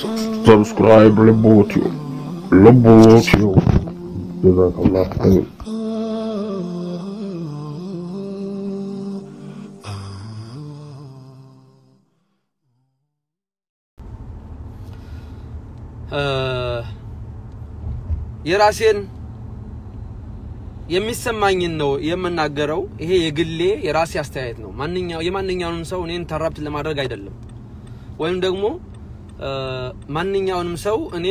Subscribe Lebotio. Lebotio. Jazakallah khair. የራሴን የሚሰማኝን ነው የምናገረው። ይሄ የግሌ የራሴ አስተያየት ነው። ማንኛው የማንኛውንም ሰው እኔን ተራብት ለማድረግ አይደለም፣ ወይም ደግሞ ማንኛውንም ሰው እኔ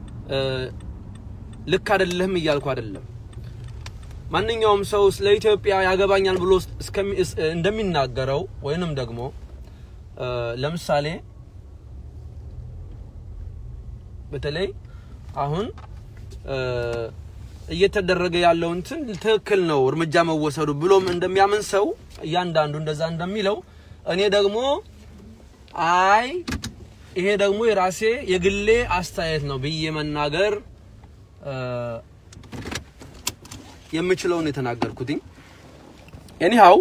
ልክ አይደለህም እያልኩ አይደለም። ማንኛውም ሰው ስለ ኢትዮጵያ ያገባኛል ብሎ እንደሚናገረው ወይንም ደግሞ ለምሳሌ በተለይ አሁን እየተደረገ ያለው እንትን ትክክል ነው እርምጃ መወሰዱ ብሎም እንደሚያምን ሰው እያንዳንዱ እንደዛ እንደሚለው እኔ ደግሞ አይ ይሄ ደግሞ የራሴ የግሌ አስተያየት ነው ብዬ መናገር የምችለውን የተናገርኩትኝ። ኤኒሃው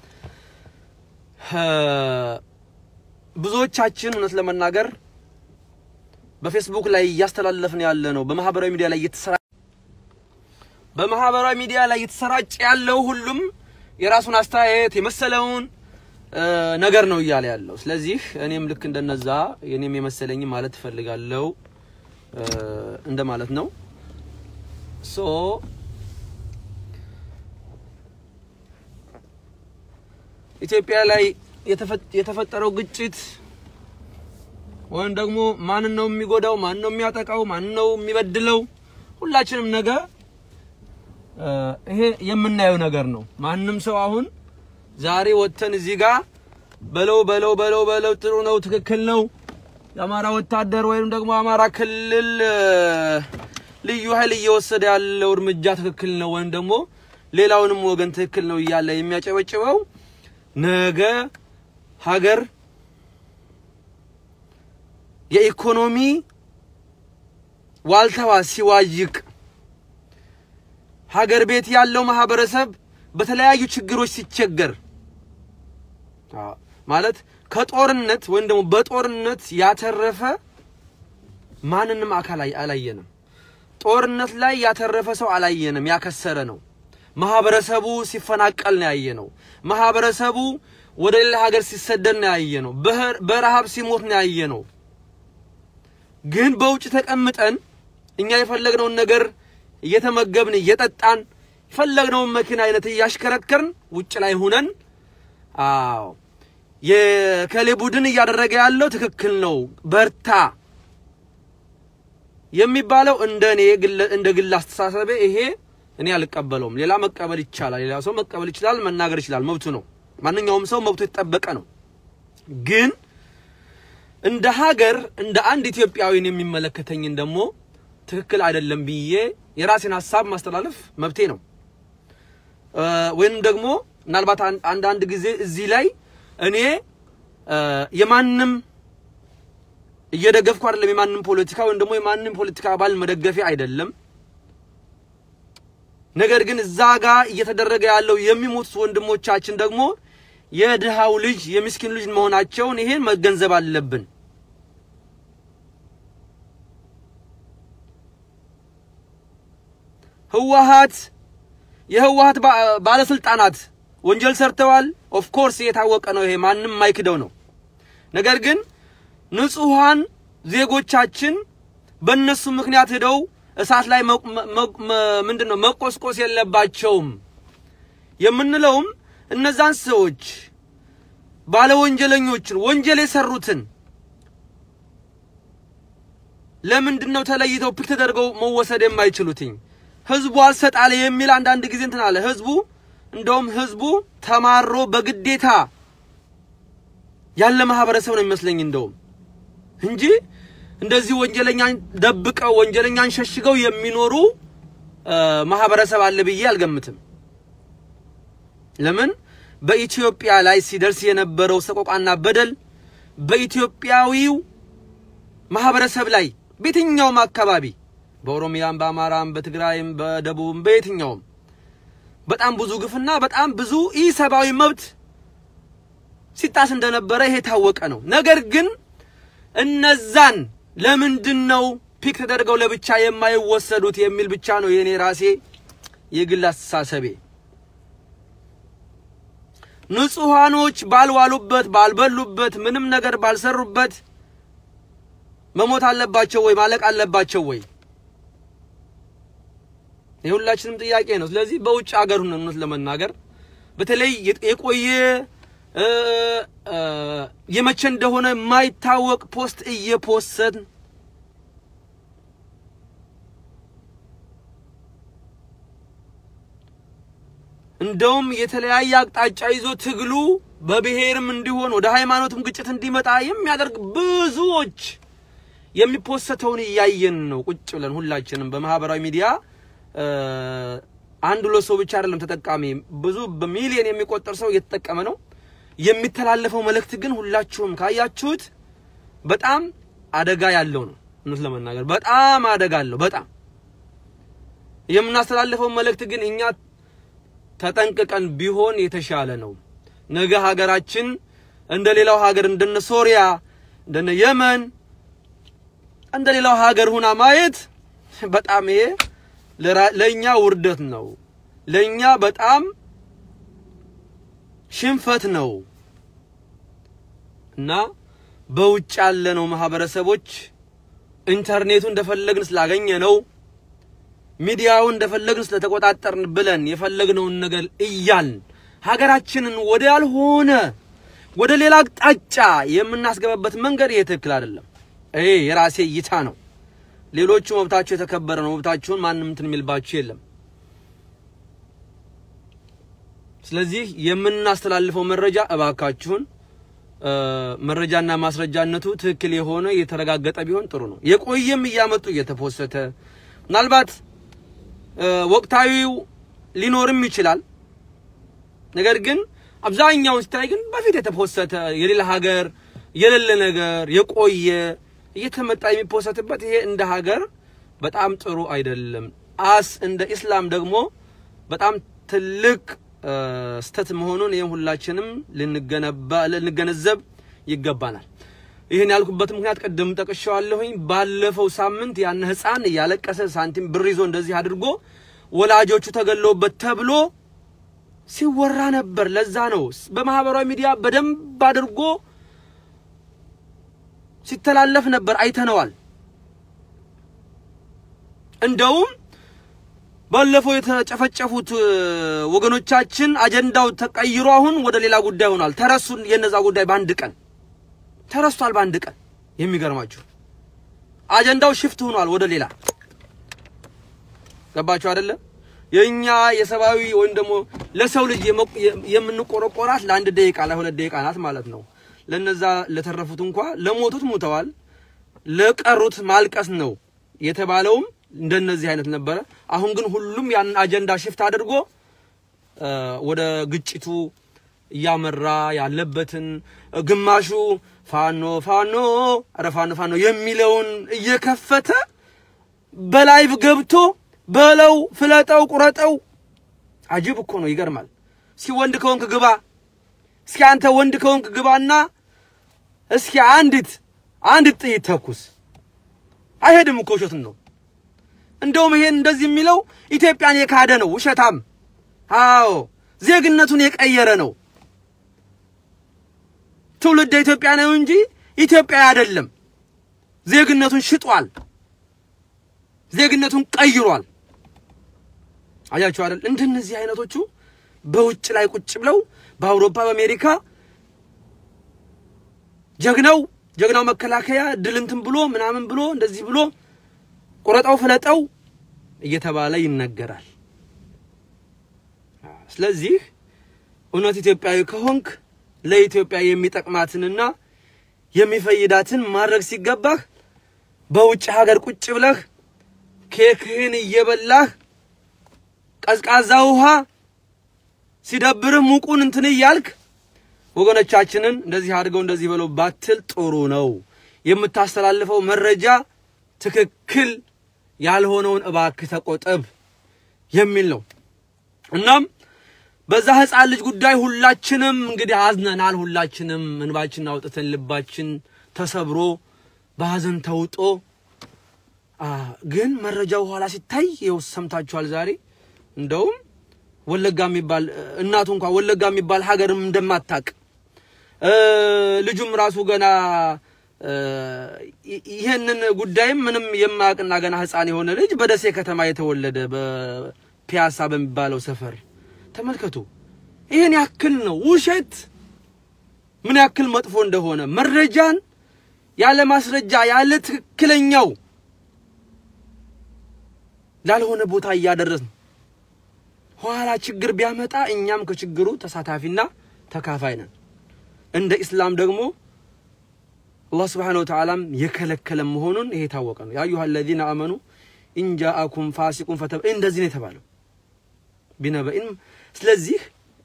ብዙዎቻችን እውነት ለመናገር በፌስቡክ ላይ እያስተላለፍን ያለ ነው በማህበራዊ ሚዲያ ላይ እየተሰራ በማህበራዊ ሚዲያ ላይ እየተሰራጨ ያለው ሁሉም የራሱን አስተያየት የመሰለውን ነገር ነው እያለ ያለው። ስለዚህ እኔም ልክ እንደነዛ የኔም የመሰለኝ ማለት እፈልጋለሁ እንደማለት ነው። ሶ ኢትዮጵያ ላይ የተፈጠረው ግጭት ወይም ደግሞ ማንን ነው የሚጎዳው፣ ማን ነው የሚያጠቃው፣ ማን ነው የሚበድለው፣ ሁላችንም ነገ ይሄ የምናየው ነገር ነው። ማንም ሰው አሁን ዛሬ ወጥተን እዚህ ጋር በለው በለው በለው በለው ጥሩ ነው ትክክል ነው የአማራ ወታደር ወይም ደግሞ አማራ ክልል ልዩ ኃይል እየወሰደ ያለው እርምጃ ትክክል ነው ወይም ደግሞ ሌላውንም ወገን ትክክል ነው እያለ የሚያጨበጭበው ነገ ሀገር የኢኮኖሚ ዋልታዋ ሲዋይቅ ሀገር ቤት ያለው ማህበረሰብ በተለያዩ ችግሮች ሲቸገር ማለት ከጦርነት ወይም ደግሞ በጦርነት ያተረፈ ማንንም አካል አላየንም። ጦርነት ላይ ያተረፈ ሰው አላየንም። ያከሰረ ነው። ማህበረሰቡ ሲፈናቀል ነው ያየ ነው። ማህበረሰቡ ወደ ሌላ ሀገር ሲሰደድ ነው ያየ ነው። በረሃብ ሲሞት ነው ያየ ነው። ግን በውጭ ተቀምጠን እኛ የፈለግነውን ነገር እየተመገብን እየጠጣን የፈለግነውን መኪና አይነት እያሽከረከርን ውጭ ላይ ሁነን አዎ የከሌ ቡድን እያደረገ ያለው ትክክል ነው በርታ የሚባለው እንደ እኔ እንደ ግል አስተሳሰቤ ይሄ እኔ አልቀበለውም። ሌላ መቀበል ይቻላል። ሌላ ሰው መቀበል ይችላል፣ መናገር ይችላል፣ መብቱ ነው። ማንኛውም ሰው መብቱ የተጠበቀ ነው። ግን እንደ ሀገር እንደ አንድ ኢትዮጵያዊን የሚመለከተኝን ደግሞ ትክክል አይደለም ብዬ የራሴን ሀሳብ ማስተላለፍ መብቴ ነው። ወይም ደግሞ ምናልባት አንዳንድ ጊዜ እዚህ ላይ እኔ የማንም እየደገፍኩ አይደለም፣ የማንም ፖለቲካ ወይም ደግሞ የማንም ፖለቲካ አባል መደገፊያ አይደለም። ነገር ግን እዛ ጋር እየተደረገ ያለው የሚሞቱት ወንድሞቻችን ደግሞ የድሃው ልጅ የምስኪን ልጅ መሆናቸውን ይሄን መገንዘብ አለብን። ህወሓት የህወሓት ባለስልጣናት ወንጀል ሰርተዋል። ኦፍ ኮርስ የታወቀ ነው። ይሄ ማንም የማይክደው ነው። ነገር ግን ንጹሃን ዜጎቻችን በእነሱ ምክንያት ሄደው እሳት ላይ ምንድን ነው መቆስቆስ የለባቸውም የምንለውም እነዛን ሰዎች ባለ ወንጀለኞችን ወንጀል የሰሩትን ለምንድን ነው ተለይተው ፒክ ተደርገው መወሰድ የማይችሉትኝ? ህዝቡ አልሰጣለ የሚል አንዳንድ ጊዜ እንትን አለ። ህዝቡ እንደውም ህዝቡ ተማሮ በግዴታ ያለ ማህበረሰብ ነው የሚመስለኝ እንደውም እንጂ እንደዚህ ወንጀለኛን ደብቀው ወንጀለኛን ሸሽገው የሚኖሩ ማህበረሰብ አለ ብዬ አልገምትም። ለምን በኢትዮጵያ ላይ ሲደርስ የነበረው ሰቆቃና በደል በኢትዮጵያዊው ማህበረሰብ ላይ በየትኛውም አካባቢ በኦሮሚያም፣ በአማራም፣ በትግራይም፣ በደቡብም በየትኛውም በጣም ብዙ ግፍና በጣም ብዙ ኢሰብአዊ መብት ሲጣስ እንደነበረ ይሄ የታወቀ ነው። ነገር ግን እነዛን ለምንድን ነው ፒክ ተደርገው ለብቻ የማይወሰዱት የሚል ብቻ ነው የኔ ራሴ የግል አስተሳሰቤ። ንጹሃኖች ባልዋሉበት ባልበሉበት ምንም ነገር ባልሰሩበት መሞት አለባቸው ወይ ማለቅ አለባቸው ወይ? የሁላችንም ጥያቄ ነው። ስለዚህ በውጭ ሀገር ሆነን እውነት ለመናገር በተለይ የቆየ የመቼ እንደሆነ የማይታወቅ ፖስት እየፖሰትን እንደውም የተለያየ አቅጣጫ ይዞ ትግሉ በብሔርም እንዲሆን ወደ ሃይማኖትም ግጭት እንዲመጣ የሚያደርግ ብዙዎች የሚፖሰተውን እያየን ነው። ቁጭ ብለን ሁላችንም በማህበራዊ ሚዲያ አንድ ሁለት ሰው ብቻ አይደለም ተጠቃሚ፣ ብዙ በሚሊዮን የሚቆጠር ሰው እየተጠቀመ ነው። የሚተላለፈው መልእክት ግን ሁላችሁም ካያችሁት በጣም አደጋ ያለው ነው። እውነት ለመናገር በጣም አደጋ አለው። በጣም የምናስተላልፈው መልእክት ግን እኛ ተጠንቅቀን ቢሆን የተሻለ ነው። ነገ ሀገራችን እንደ ሌላው ሀገር እንደነ ሶሪያ እንደነ የመን እንደ ሌላው ሀገር ሁና ማየት በጣም ይሄ ለኛ ውርደት ነው። ለኛ በጣም ሽንፈት ነው እና በውጭ ያለነው ማህበረሰቦች ኢንተርኔቱ እንደፈለግን ስላገኘ ነው ሚዲያው እንደፈለግን ስለተቆጣጠርን ብለን የፈለግነውን ነገር እያልን ሀገራችንን ወደ ያልሆነ ወደ ሌላ አቅጣጫ የምናስገባበት መንገድ ይሄ ትክክል አይደለም። ይሄ የራሴ እይታ ነው። ሌሎቹ መብታቸው የተከበረ ነው። መብታችሁን ማንም እንትን የሚልባችሁ የለም። ስለዚህ የምናስተላልፈው መረጃ እባካችሁን መረጃና ማስረጃነቱ ትክክል የሆነ የተረጋገጠ ቢሆን ጥሩ ነው። የቆየም እያመጡ እየተፖሰተ ምናልባት ወቅታዊው ሊኖርም ይችላል። ነገር ግን አብዛኛውን ሲታይ ግን በፊት የተፖሰተ የሌላ ሀገር የሌለ ነገር የቆየ እየተመጣ የሚፖሰትበት ይሄ እንደ ሀገር በጣም ጥሩ አይደለም። አስ እንደ ኢስላም ደግሞ በጣም ትልቅ ስተት መሆኑን ይህም ሁላችንም ልንገነዘብ ይገባናል። ይህን ያልኩበት ምክንያት ቅድም ጠቅሻዋለሁኝ። ባለፈው ሳምንት ያን ህፃን እያለቀሰ ሳንቲም ብር ይዞ እንደዚህ አድርጎ ወላጆቹ ተገለውበት ተብሎ ሲወራ ነበር። ለዛ ነው በማህበራዊ ሚዲያ በደንብ አድርጎ ሲተላለፍ ነበር፣ አይተነዋል። እንደውም ባለፈው የተጨፈጨፉት ወገኖቻችን አጀንዳው ተቀይሮ አሁን ወደ ሌላ ጉዳይ ሆኗል። ተረሱ። የነዛ ጉዳይ በአንድ ቀን ተረስቷል። በአንድ ቀን የሚገርማችሁ አጀንዳው ሽፍት ሆኗል ወደ ሌላ ገባችሁ አይደለ? የኛ የሰብአዊ ወይም ደግሞ ለሰው ልጅ የምንቆረቆራት ለአንድ ደቂቃ ለሁለት ደቂቃ ናት ማለት ነው። ለነዛ ለተረፉት እንኳ ለሞቱት ሙተዋል፣ ለቀሩት ማልቀስ ነው የተባለውም እንደነዚህ አይነት ነበረ። አሁን ግን ሁሉም ያንን አጀንዳ ሽፍት አድርጎ ወደ ግጭቱ እያመራ ያለበትን ግማሹ ፋኖ ፋኖ ኧረ ፋኖ ፋኖ የሚለውን እየከፈተ በላይቭ ገብቶ በለው ፍለጠው ቁረጠው። አጅብ እኮ ነው፣ ይገርማል። እስኪ ወንድ ከሆንክ ግባ፣ እስኪ አንተ ወንድ ከሆንክ ግባና እስኪ አንዲት አንዲት ጥይት ተኩስ። አይሄድም እኮ ውሸትን ነው። እንደውም ይሄን እንደዚህ የሚለው ኢትዮጵያን የካደ ነው፣ ውሸታም። አዎ ዜግነቱን የቀየረ ነው። ትውልደ ኢትዮጵያ ነው እንጂ ኢትዮጵያ አይደለም። ዜግነቱን ሽጧል። ዜግነቱን ቀይሯል። አያችሁ አይደል? እንደነዚህ አይነቶቹ በውጭ ላይ ቁጭ ብለው በአውሮፓ በአሜሪካ ጀግናው ጀግናው መከላከያ ድል እንትን ብሎ ምናምን ብሎ እንደዚህ ብሎ ቁረጠው ፍለጠው እየተባለ ይነገራል። ስለዚህ እውነት ኢትዮጵያዊ ከሆንክ ለኢትዮጵያ የሚጠቅማትንና የሚፈይዳትን ማድረግ ሲገባህ በውጭ ሀገር ቁጭ ብለህ ኬክህን እየበላህ ቀዝቃዛ ውሃ ሲደብርህ ሙቁን እንትን እያልክ ወገኖቻችንን እንደዚህ አድርገው እንደዚህ በለው ባትል ጥሩ ነው። የምታስተላልፈው መረጃ ትክክል ያልሆነውን እባክህ ተቆጠብ የሚል ነው። እናም በዛ ህፃን ልጅ ጉዳይ ሁላችንም እንግዲህ አዝነናል። ሁላችንም እንባችን አውጥተን ልባችን ተሰብሮ በሀዘን ተውጦ አ፣ ግን መረጃው ኋላ ሲታይ ይኸው ሰምታችኋል። ዛሬ እንደውም ወለጋ የሚባል እናቱ እንኳን ወለጋ የሚባል ሀገርም እንደማታቅ እ፣ ልጁም ራሱ ገና እ፣ ይ- ይህንን ጉዳይም ምንም የማያውቅና ገና ሕፃን የሆነ ልጅ በደሴ ከተማ የተወለደ በፒያሳ በሚባለው ሰፈር ተመልከቱ። ይህን ያክል ነው ውሸት ምን ያክል መጥፎ እንደሆነ መረጃን ያለ ማስረጃ ያለ ትክክለኛው ላልሆነ ቦታ እያደረስን ኋላ ችግር ቢያመጣ እኛም ከችግሩ ተሳታፊና ተካፋይ ነን። እንደ ኢስላም ደግሞ አላህ ስብሓነሁ ወተዓላም የከለከለ መሆኑን ይሄ የታወቀ ነው። ያ አዩሃ አለዚነ አመኑ ኢንጃአኩም ፋሲቁን ፈተ እንደዚህ ነው የተባለው ቢነበኢን። ስለዚህ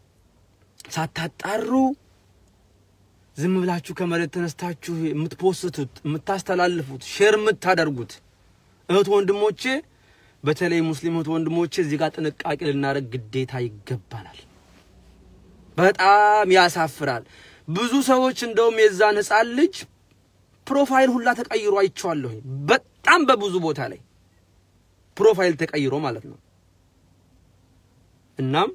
ሳታጣሩ ዝም ብላችሁ ከመሬት ተነስታችሁ የምትፖስቱት የምታስተላልፉት ሼር የምታደርጉት እህት ወንድሞቼ፣ በተለይ ሙስሊም እህት ወንድሞቼ እዚህ ጋር ጥንቃቄ ልናደርግ ግዴታ ይገባናል። በጣም ያሳፍራል። ብዙ ሰዎች እንደውም የዛን ህፃን ልጅ ፕሮፋይል ሁላ ተቀይሮ አይቼዋለሁኝ። በጣም በብዙ ቦታ ላይ ፕሮፋይል ተቀይሮ ማለት ነው። እናም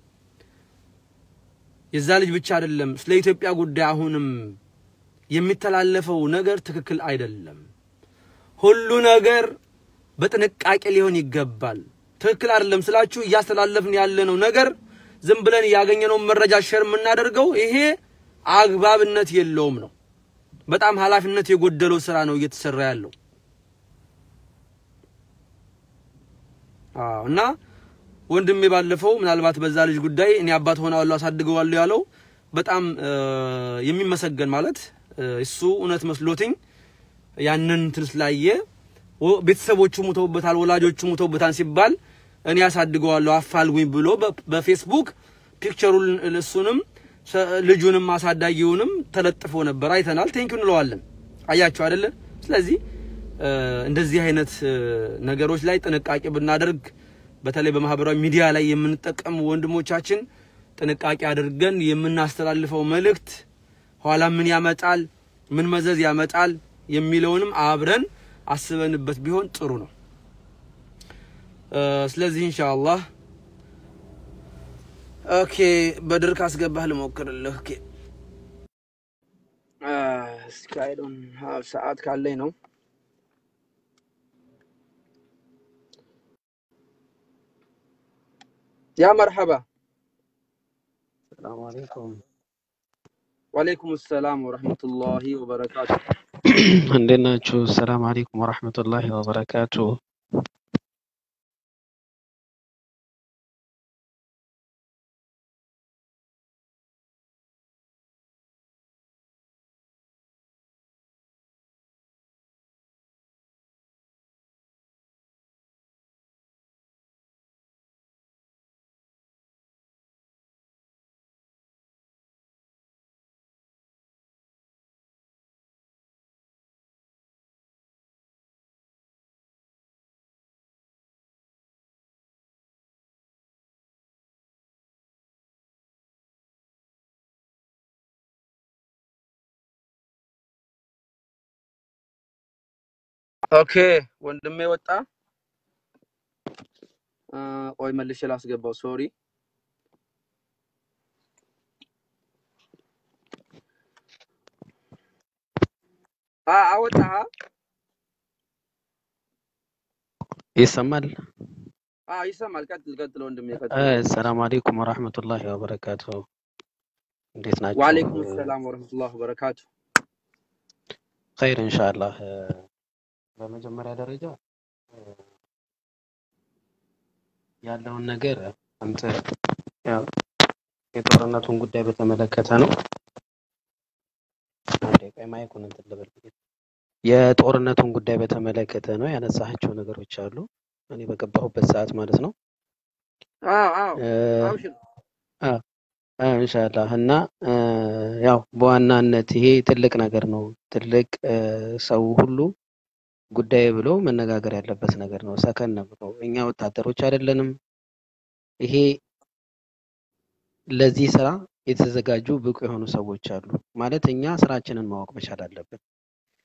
የዛ ልጅ ብቻ አይደለም ስለ ኢትዮጵያ ጉዳይ አሁንም የሚተላለፈው ነገር ትክክል አይደለም። ሁሉ ነገር በጥንቃቄ ሊሆን ይገባል። ትክክል አይደለም ስላችሁ እያስተላለፍን ያለነው ነገር ዝም ብለን ያገኘነውን መረጃ ሼር የምናደርገው ይሄ አግባብነት የለውም ነው። በጣም ኃላፊነት የጎደለው ስራ ነው እየተሰራ ያለው። አዎ እና ወንድሜ ባለፈው ምናልባት በዛ ልጅ ጉዳይ እኔ አባት ሆነዋለሁ አሳድገዋለሁ ያለው በጣም እ፣ የሚመሰገን ማለት እ፣ እሱ እውነት መስሎትኝ ያንን እንትን ስላየ ወ- ቤተሰቦቹ ሙተውበታል፣ ወላጆቹ ሙተውበታል ሲባል እኔ አሳድገዋለሁ አፋልጉኝ ብሎ በ- በፌስቡክ ፒክቸሩን እሱንም ሰ- ልጁንም አሳዳጊውንም ተለጥፎ ነበር አይተናል። ቴንኪው እንለዋለን። አያችሁ አይደለ? ስለዚህ እ፣ እንደዚህ አይነት እ፣ ነገሮች ላይ ጥንቃቄ ብናደርግ በተለይ በማህበራዊ ሚዲያ ላይ የምንጠቀሙ ወንድሞቻችን ጥንቃቄ አድርገን የምናስተላልፈው መልእክት ኋላ ምን ያመጣል፣ ምን መዘዝ ያመጣል የሚለውንም አብረን አስበንበት ቢሆን ጥሩ ነው። እ፣ ስለዚህ ኢንሻአላህ ኦኬ፣ በድር ካስገባህ ልሞክርልህ። ኦኬ አ፣ እስኪ አይ ዶንት ሃቭ ሰዓት ካለኝ ነው። ያ መርሐባ ሰላም አለይኩም ወአለይኩም ሰላም ወረህመቱላሂ ወበረካቱ። እንዴት ናችሁ? ሰላም አለይኩም ወራህመቱላሂ ወበረካቱ። ኦኬ ወንድሜ ወጣ። አ፣ ቆይ መልሼ ላስገባው። ሶሪ አ አወጣህ? ይሰማል? አ ይሰማል። ቀጥል ቀጥል ወንድሜ አ፣ ቀጥል። ሰላም አለይኩም ወራህመቱላሂ ወበረካቱ። እንዴት ናችሁ? ወአለይኩም ሰላም ወረህመቱላሂ ወበረካቱ። ኸይር ኢንሻአላህ። እ፣ በመጀመሪያ ደረጃ እ፣ ያለውን ነገር አንተ ያው የጦርነቱን ጉዳይ በተመለከተ ነው። አንዴ ቆይ ማይኩን እንትን ልበል። የጦርነቱን ጉዳይ በተመለከተ ነው ያነሳቸው ነገሮች አሉ። እኔ በገባሁበት ሰዓት ማለት ነው። አዎ አዎ እ፣ አብሽር። አ አ፣ ኢንሻአላህ እና እ፣ ያው በዋናነት ይሄ ትልቅ ነገር ነው። ትልቅ እ፣ ሰው ሁሉ ጉዳይ ብሎ መነጋገር ያለበት ነገር ነው። ሰከን ብሎ እኛ ወታደሮች አይደለንም። ይሄ ለዚህ ስራ የተዘጋጁ ብቁ የሆኑ ሰዎች አሉ። ማለት እኛ ስራችንን ማወቅ መቻል አለብን።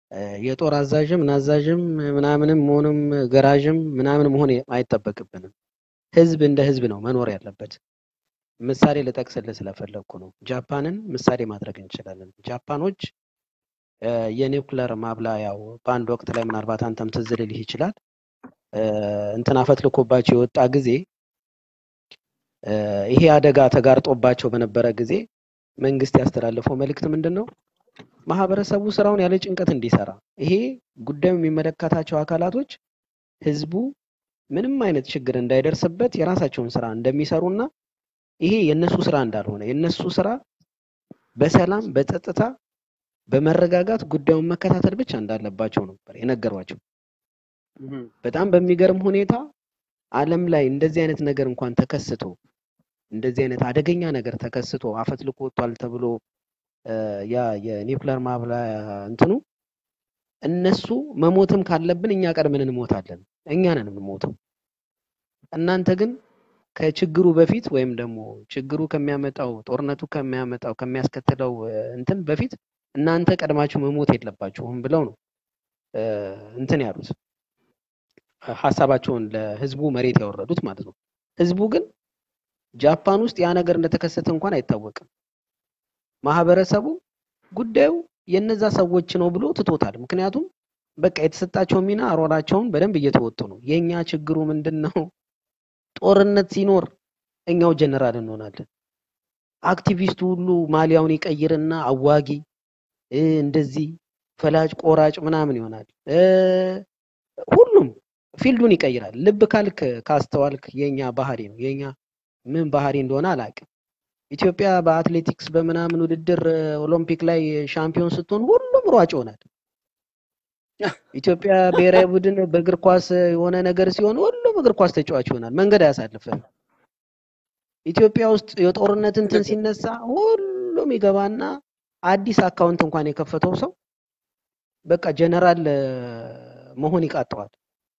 እ፣ የጦር አዛዥም ናዛዥም ምናምንም መሆንም ገራዥም ምናምን መሆን አይጠበቅብንም። ህዝብ እንደ ህዝብ ነው መኖር ያለበት። ምሳሌ ልጠቅስልህ ስለፈለግኩ ነው። ጃፓንን ምሳሌ ማድረግ እንችላለን። ጃፓኖች እ፣ የኒውክለር ማብላያው በአንድ ወቅት ላይ ምናልባት አንተም ትዝ ሊልህ ይችላል እ፣ እንትን አፈትልኮባቸው የወጣ ጊዜ እ፣ ይሄ አደጋ ተጋርጦባቸው በነበረ ጊዜ መንግስት ያስተላለፈው መልእክት ምንድን ነው? ማህበረሰቡ ስራውን ያለ ጭንቀት እንዲሰራ፣ ይሄ ጉዳዩ የሚመለከታቸው አካላቶች ህዝቡ ምንም አይነት ችግር እንዳይደርስበት የራሳቸውን ስራ እንደሚሰሩና ይሄ የነሱ ስራ እንዳልሆነ የነሱ ስራ በሰላም በጸጥታ በመረጋጋት ጉዳዩን መከታተል ብቻ እንዳለባቸው ነበር የነገሯቸው። በጣም በሚገርም ሁኔታ ዓለም ላይ እንደዚህ አይነት ነገር እንኳን ተከስቶ እንደዚህ አይነት አደገኛ ነገር ተከስቶ አፈትልኮ ወጥቷል ተብሎ እ፣ ያ የኒውክለር ማብላያ እንትኑ እነሱ መሞትም ካለብን እኛ ቀድመን እንሞታለን፣ እኛ ነን የምንሞተው። እናንተ ግን ከችግሩ በፊት ወይም ደግሞ ችግሩ ከሚያመጣው ጦርነቱ ከሚያመጣው ከሚያስከትለው እ፣ እንትን በፊት እናንተ ቀድማችሁ መሞት የለባችሁም ብለው ነው እ፣ እንትን ያሉት ሀሳባቸውን ለህዝቡ መሬት ያወረዱት ማለት ነው። ህዝቡ ግን ጃፓን ውስጥ ያ ነገር እንደተከሰተ እንኳን አይታወቅም። ማህበረሰቡ ጉዳዩ የነዛ ሰዎች ነው ብሎ ትቶታል። ምክንያቱም በቃ የተሰጣቸው ሚና ሮላቸውን በደንብ እየተወጡ ነው። የኛ ችግሩ ምንድን ነው? ጦርነት ሲኖር እኛው ጀነራል እንሆናለን። አክቲቪስቱ ሁሉ ማሊያውን ይቀይርና አዋጊ እ፣ እንደዚህ ፈላጭ ቆራጭ ምናምን ይሆናል። እ፣ ሁሉም ፊልዱን ይቀይራል። ልብ ካልክ ካስተዋልክ የኛ ባህሪ ነው። የኛ ምን ባህሪ እንደሆነ አላውቅም። ኢትዮጵያ በአትሌቲክስ በምናምን ውድድር እ፣ ኦሎምፒክ ላይ ሻምፒዮን ስትሆን ሁሉም ሯጭ ይሆናል። ኢትዮጵያ ብሔራዊ ቡድን በእግር ኳስ የሆነ ነገር ሲሆን ሁሉም እግር ኳስ ተጫዋች ይሆናል። መንገድ አያሳልፍም። ኢትዮጵያ ውስጥ የጦርነት እንትን ሲነሳ ሁሉም ይገባና አዲስ አካውንት እንኳን የከፈተው ሰው በቃ ጀነራል እ፣ መሆን ይቃጠዋል።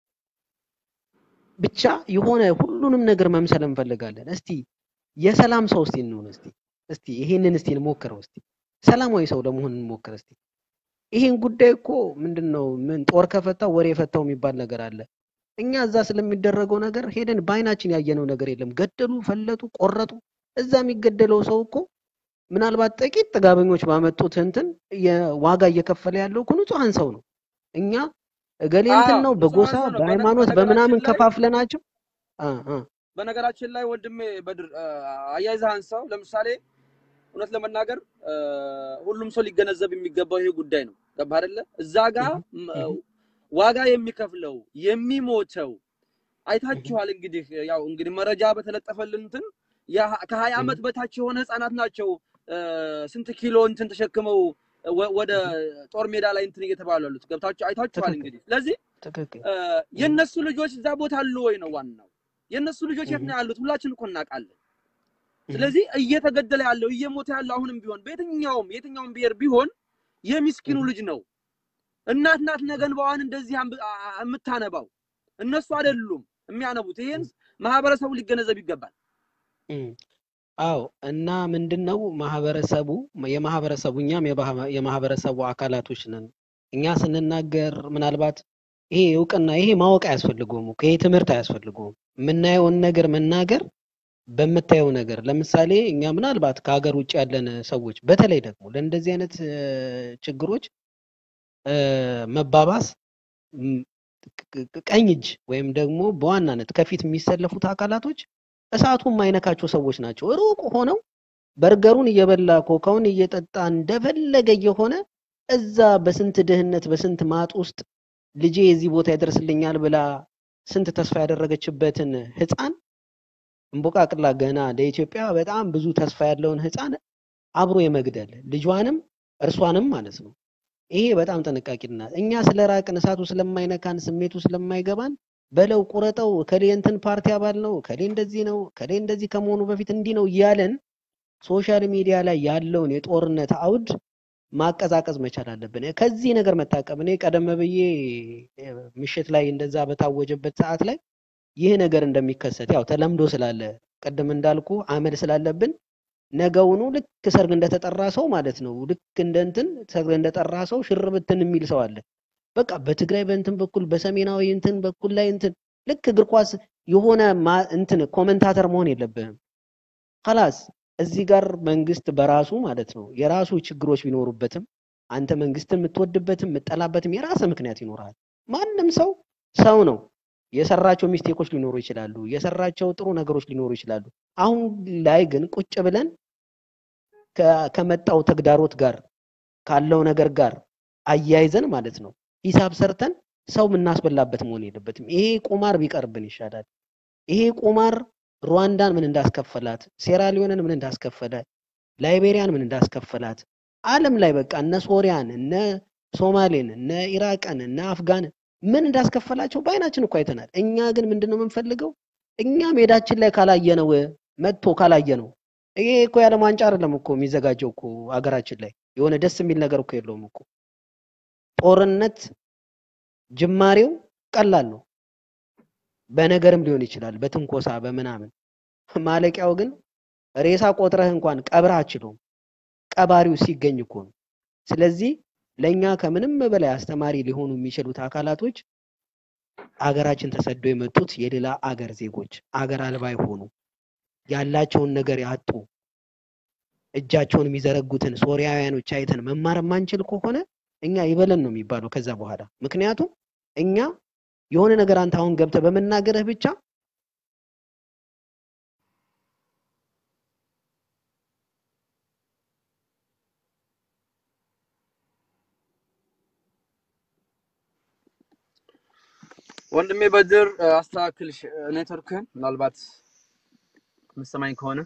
ብቻ የሆነ ሁሉንም ነገር መምሰል እንፈልጋለን። እስቲ የሰላም ሰው እስቲ እንሁን። እስቲ እስቲ ይሄንን እስቲ እንሞክረው። እስቲ ሰላማዊ ሰው ለመሆን እንሞክር። እስቲ ይሄን ጉዳይ እኮ ምንድን ነው ምን ጦር ከፈታው ወሬ የፈታው የሚባል ነገር አለ። እኛ እዛ ስለሚደረገው ነገር ሄደን በአይናችን ያየነው ነገር የለም። ገደሉ፣ ፈለጡ፣ ቆረጡ። እዛ የሚገደለው ሰው እኮ ምናልባት ጥቂት ጥጋበኞች ባመጡት እንትን የዋጋ እየከፈለ ያለው እኮ ንጹሐን ሰው ነው። እኛ እገሌ እንትን አዎ ነው ንጹሐን በጎሳ ሰው ነው። በነ- በሃይማኖት በነገራችን በምናምን ላይ ከፋፍለናቸው አ አ በነገራችን ላይ ወንድሜ በድር አ፣ አያይዘህ አንሳው። ለምሳሌ እውነት ለመናገር አ፣ ሁሉም ሰው ሊገነዘብ የሚገባው ይሄ ጉዳይ ነው። ገባህ አይደለ? እዛ ጋር እህ ም- እህ ዋጋ የሚከፍለው የሚሞተው እህ አይታችኋል። እንግዲህ ያው እንግዲህ መረጃ በተለጠፈልን እንትን ያ- ከሀያ እህ ዓመት በታች የሆነ ህፃናት ናቸው አ፣ ስንት ኪሎ እንትን ተሸክመው ወ- ወደ እህ ጦር ሜዳ ላይ እንትን እየተባሉ ያሉት ገብታችሁ አይታችኋል። ትክክል እንግዲህ ስለዚህ ትክክል አ፣ እህ የእነሱ ልጆች እዛ ቦታ አሉ ወይ ነው ዋናው። የእነሱ ልጆች የት እህ ነው ያሉት? ሁላችን እኮ እናውቃለን። እህ ስለዚህ እየተገደለ ያለው እየሞተ ያለው አሁንም ቢሆን በየትኛውም የትኛውም ብሔር ቢሆን የሚስኪኑ እህ ልጅ ነው። እናት ናት ነገ እንባዋን እንደዚህ አንብ- አ- አ- የምታነባው እነሱ አይደሉም የሚያነቡት። ይሄን ማህበረሰቡ ሊገነዘብ ይገባል። እህ አዎ እና ምንድን ነው ማህበረሰቡ የማህበረሰቡ እኛም የባህ- የማህበረሰቡ አካላቶች ነን። እኛ ስንናገር ምናልባት ይሄ እውቅና ይሄ ማወቅ አያስፈልገውም እኮ ይሄ ትምህርት አያስፈልገውም። የምናየውን ነገር መናገር በምታየው ነገር ለምሳሌ እኛ ምናልባት ከሀገር ውጭ ያለን ሰዎች በተለይ ደግሞ ለእንደዚህ አይነት እ፣ ችግሮች እ፣ መባባስ ም፣ ቅ- ቅ- ቀኝ እጅ ወይም ደግሞ በዋናነት ከፊት የሚሰለፉት አካላቶች እሳቱ የማይነካቸው ሰዎች ናቸው። ሩቅ ሆነው በርገሩን እየበላ ኮካውን እየጠጣ እንደፈለገ እየሆነ እዛ በስንት ድህነት በስንት ማጥ ውስጥ ልጄ የዚህ ቦታ ይደርስልኛል ብላ ስንት ተስፋ ያደረገችበትን ህፃን እምቦቃቅላ ገና ለኢትዮጵያ በጣም ብዙ ተስፋ ያለውን ህፃን አብሮ የመግደል ልጇንም እርሷንም ማለት ነው። ይሄ በጣም ጥንቃቄና እኛ ስለ ራቅን እሳቱ ስለማይነካን ስሜቱ ስለማይገባን በለው ቁረጠው ከሌ እንትን ፓርቲ አባል ነው ከሌ እንደዚህ ነው ከሌ እንደዚህ ከመሆኑ በፊት እንዲህ ነው እያለን ሶሻል ሚዲያ ላይ ያለውን የጦርነት አውድ ማቀዛቀዝ መቻል አለብን። ከዚህ ነገር መታቀብ እኔ ቀደም ብዬ እ፣ ምሽት ላይ እንደዛ በታወጀበት ሰዓት ላይ ይህ ነገር እንደሚከሰት ያው ተለምዶ ስላለ ቅድም እንዳልኩ አመል ስላለብን ነገውኑ ልክ ሰርግ እንደተጠራ ሰው ማለት ነው። ልክ እንደ እንትን ሰርግ እንደጠራ ሰው ሽር ብትን የሚል ሰው አለ። በቃ በትግራይ በእንትን በኩል በሰሜናዊ እንትን በኩል ላይ እንትን ልክ እግር ኳስ የሆነ ማ- እንትን ኮመንታተር መሆን የለብህም። ከላስ እዚህ ጋር መንግስት በራሱ ማለት ነው የራሱ ችግሮች ቢኖሩበትም አንተ መንግስትን የምትወድበትም የምጠላበትም የራስህ ምክንያት ይኖርሃል። ማንም ሰው ሰው ነው። የሰራቸው ሚስቴኮች ሊኖሩ ይችላሉ። የሰራቸው ጥሩ ነገሮች ሊኖሩ ይችላሉ። አሁን ላይ ግን ቁጭ ብለን ከ- ከመጣው ተግዳሮት ጋር ካለው ነገር ጋር አያይዘን ማለት ነው ሂሳብ ሰርተን ሰው የምናስበላበት መሆን የለበትም። ይሄ ቁማር ቢቀርብን ይሻላል። ይሄ ቁማር ሩዋንዳን ምን እንዳስከፈላት፣ ሴራሊዮንን ምን እንዳስከፈለ፣ ላይቤሪያን ምን እንዳስከፈላት፣ ዓለም ላይ በቃ እነ ሶሪያን፣ እነ ሶማሌን፣ እነ ኢራቅን፣ እነ አፍጋንን ምን እንዳስከፈላቸው በአይናችን እኮ አይተናል። እኛ ግን ምንድን ነው የምንፈልገው? እኛ ሜዳችን ላይ ካላየነው መጥቶ ካላየነው ይሄ እኮ የዓለም ዋንጫ አይደለም እኮ የሚዘጋጀው እኮ ሀገራችን ላይ የሆነ ደስ የሚል ነገር እኮ የለውም እኮ ጦርነት ጅማሬው ቀላል ነው። በነገርም ሊሆን ይችላል፣ በትንኮሳ በምናምን። ማለቂያው ግን ሬሳ ቆጥረህ እንኳን ቀብረህ አችለውም። ቀባሪው ሲገኝ እኮ ነው። ስለዚህ ለእኛ ከምንም በላይ አስተማሪ ሊሆኑ የሚችሉት አካላቶች አገራችን ተሰደው የመጡት የሌላ አገር ዜጎች አገር አልባ የሆኑ ያላቸውን ነገር ያጡ እጃቸውን የሚዘረጉትን ሶሪያውያኖች አይተን መማር የማንችል ከሆነ እኛ ይበለን ነው የሚባለው ከዛ በኋላ። ምክንያቱም እኛ የሆነ ነገር አንተ አሁን ገብተህ በመናገርህ ብቻ ወንድሜ በድር እ፣ አስተካክል ሽ- ኔትወርክህን ምናልባት የምትሰማኝ ከሆነ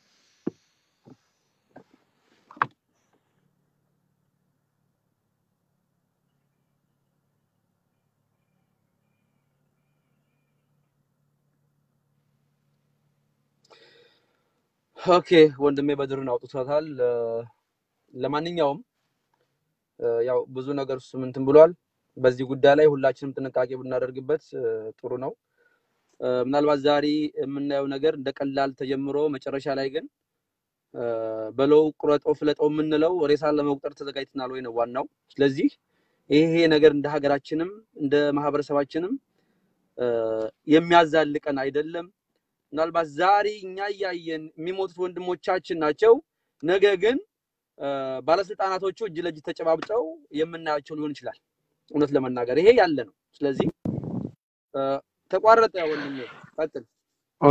ኦኬ ወንድሜ በድርን አውጥቶታል እ፣ ለማንኛውም እ፣ ያው ብዙ ነገር እሱም እንትን ብሏል በዚህ ጉዳይ ላይ ሁላችንም ጥንቃቄ ብናደርግበት እ፣ ጥሩ ነው እ፣ ምናልባት ዛሬ የምናየው ነገር እንደ ቀላል ተጀምሮ መጨረሻ ላይ ግን እ፣ በለው ቁረጠው ፍለጠው የምንለው ሬሳን ለመቁጠር ተዘጋጅተናል ወይ ነው ዋናው። ስለዚህ ይሄ ነገር እንደ ሀገራችንም እንደ ማህበረሰባችንም እ፣ የሚያዛልቀን አይደለም። ምናልባት ዛሬ እኛ እያየን የሚሞቱት ወንድሞቻችን ናቸው። ነገ ግን እ፣ ባለስልጣናቶቹ እጅ ለእጅ ተጨባብጠው የምናያቸው ሊሆን ይችላል። እውነት ለመናገር ይሄ ያለ ነው። ስለዚህ እ፣ ተቋረጠ ወንድሜ፣ ቀጥል። ኦ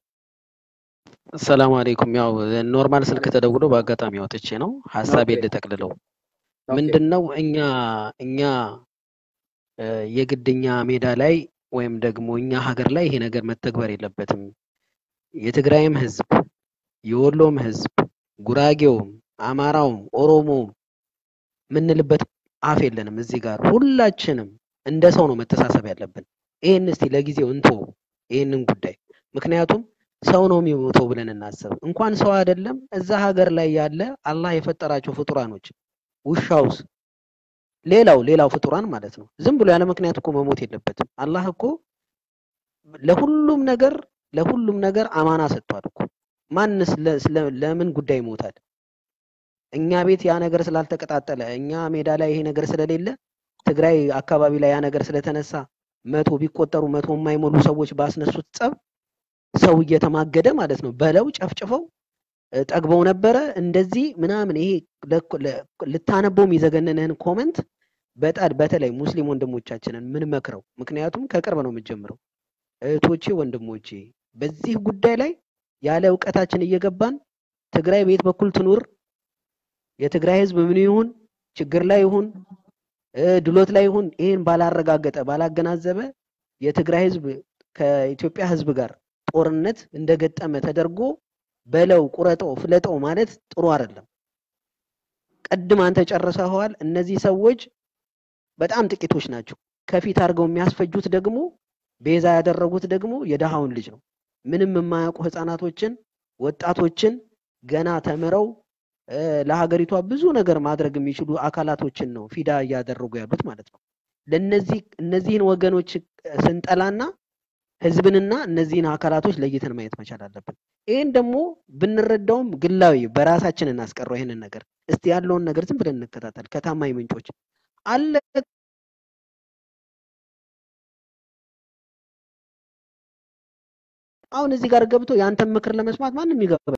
ሰላም አለይኩም። ያው ኖርማል ስልክ ተደውሎ በአጋጣሚ አውጥቼ ነው ኦኬ ሀሳቤን ልጠቅልለው። ኦኬ ምንድን ነው እኛ እኛ እ፣ የግድኛ ሜዳ ላይ ወይም ደግሞ እኛ ሀገር ላይ ይሄ ነገር መተግበር የለበትም። የትግራይም ህዝብ፣ የወሎም ህዝብ፣ ጉራጌውም፣ አማራውም፣ ኦሮሞውም የምንልበት አፍ የለንም። እዚህ ጋር ሁላችንም እንደ ሰው ነው መተሳሰብ ያለብን። ይህን እስቲ ለጊዜው እንቶ ይህንን ጉዳይ ምክንያቱም ሰው ነው የሚሞተው ብለን እናስብ። እንኳን ሰው አይደለም እዛ ሀገር ላይ ያለ አላህ የፈጠራቸው ፍጡራኖች ውሻውስ ሌላው ሌላው ፍጡራን ማለት ነው። ዝም ብሎ ያለ ምክንያት እኮ መሞት የለበትም። አላህ እኮ ለሁሉም ነገር ለሁሉም ነገር አማና ሰጥቷል እኮ። ማንስ ለ- ስለ- ለምን ጉዳይ ይሞታል? እኛ ቤት ያ ነገር ስላልተቀጣጠለ እኛ ሜዳ ላይ ይሄ ነገር ስለሌለ ትግራይ አካባቢ ላይ ያ ነገር ስለተነሳ መቶ ቢቆጠሩ መቶ የማይሞሉ ሰዎች ባስነሱት ጸብ ሰው እየተማገደ ማለት ነው በለው ጨፍጭፈው እ፣ ጠግበው ነበረ እንደዚህ ምናምን ይሄ ለኮ- ለ- ልታነበው የሚዘገንንህን ኮመንት በጣም በተለይ ሙስሊም ወንድሞቻችንን ምን መክረው ምክንያቱም ከቅርብ ነው የምጀምረው እህቶቼ ወንድሞቼ በዚህ ጉዳይ ላይ ያለ እውቀታችን እየገባን ትግራይ በየት በኩል ትኑር የትግራይ ህዝብ ምን ይሁን ችግር ላይ ይሁን እ፣ ድሎት ላይ ይሁን ይህን ባላረጋገጠ ባላገናዘበ የትግራይ ህዝብ ከኢትዮጵያ ህዝብ ጋር ጦርነት እንደገጠመ ተደርጎ በለው ቁረጠው ፍለጠው ማለት ጥሩ አይደለም። ቅድም አንተ ጨርሰኸዋል። እነዚህ ሰዎች በጣም ጥቂቶች ናቸው። ከፊት አድርገው የሚያስፈጁት ደግሞ ቤዛ ያደረጉት ደግሞ የደሃውን ልጅ ነው። ምንም የማያውቁ ህፃናቶችን፣ ወጣቶችን ገና ተምረው እ፣ ለሀገሪቷ ብዙ ነገር ማድረግ የሚችሉ አካላቶችን ነው ፊዳ እያደረጉ ያሉት ማለት ነው። ለነዚህ እነዚህን ወገኖች ስንጠላና ህዝብንና እነዚህን አካላቶች ለይተን ማየት መቻል አለብን። ይህን ደግሞ ብንረዳውም ግላዊ በራሳችን እናስቀረው። ይህንን ነገር እስቲ ያለውን ነገር ዝም ብለን እንከታተል ከታማኝ ምንጮች አለ አሁን እዚህ ጋር ገብቶ የአንተን ምክር ለመስማት ማንም ይገባ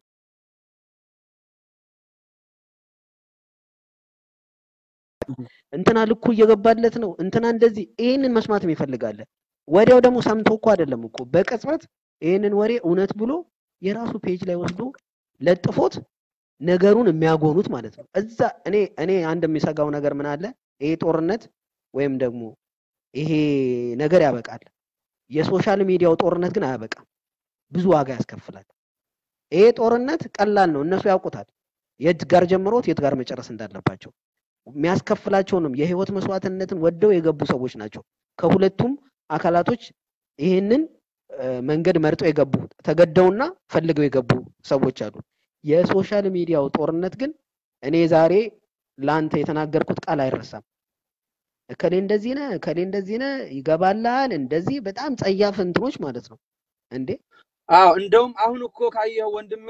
እንትና ልኩ እየገባለት ነው፣ እንትና እንደዚህ ይህንን መስማት ይፈልጋለ። ወዲያው ደግሞ ሰምቶ እኮ አይደለም እኮ በቅጽበት ይህንን ወሬ እውነት ብሎ የራሱ ፔጅ ላይ ወስዶ ለጥፎት ነገሩን የሚያጎኑት ማለት ነው። እዛ እኔ እኔ አንድ የሚሰጋው ነገር ምን አለ፣ ይሄ ጦርነት ወይም ደግሞ ይሄ ነገር ያበቃል። የሶሻል ሚዲያው ጦርነት ግን አያበቃም፣ ብዙ ዋጋ ያስከፍላል። ይሄ ጦርነት ቀላል ነው፣ እነሱ ያውቁታል የት ጋር ጀምሮት የት ጋር መጨረስ እንዳለባቸው የሚያስከፍላቸውንም የህይወት መስዋዕትነትን ወደው የገቡ ሰዎች ናቸው። ከሁለቱም አካላቶች ይህንን መንገድ መርጠው የገቡ ተገደውና ፈልገው የገቡ ሰዎች አሉ። የሶሻል ሚዲያው ጦርነት ግን እኔ ዛሬ ለአንተ የተናገርኩት ቃል አይረሳም። እከሌ እንደዚህ ነህ፣ እከሌ እንደዚህ ነህ፣ ይገባልሃል፣ እንደዚህ በጣም ጸያፍ እንትኖች ማለት ነው እንዴ። አዎ እንደውም አሁን እኮ ካየኸው ወንድሜ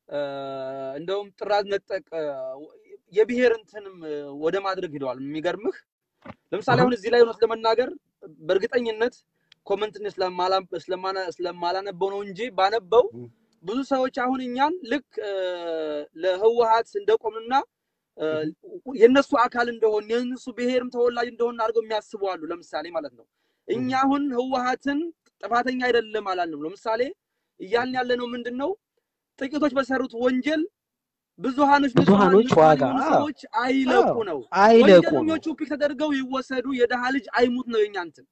እንደውም ጥራዝ ነጠቅ የብሔር እንትንም ወደ ማድረግ ሂደዋል። የሚገርምህ ለምሳሌ አሁን እዚህ ላይ እውነት ለመናገር በእርግጠኝነት ኮመንትን ስለማላነበው ነው እንጂ ባነበው ብዙ ሰዎች አሁን እኛን ልክ ለህወሀት እንደቆምና የእነሱ አካል እንደሆን የእነሱ ብሔርም ተወላጅ እንደሆን አድርገው የሚያስቡ አሉ። ለምሳሌ ማለት ነው እኛ አሁን ህወሀትን ጥፋተኛ አይደለም አላልንም። ለምሳሌ እያልን ያለ ነው ምንድን ነው ጥቂቶች በሰሩት ወንጀል ብዙሃኖች ብዙሃኖች ዋጋ ሰዎች አይለቁ ነው። አይለቁ ነው። ወንጀለኞቹ ፒክ ተደርገው ይወሰዱ፣ የደሃ ልጅ አይሙት ነው የኛ እንትን።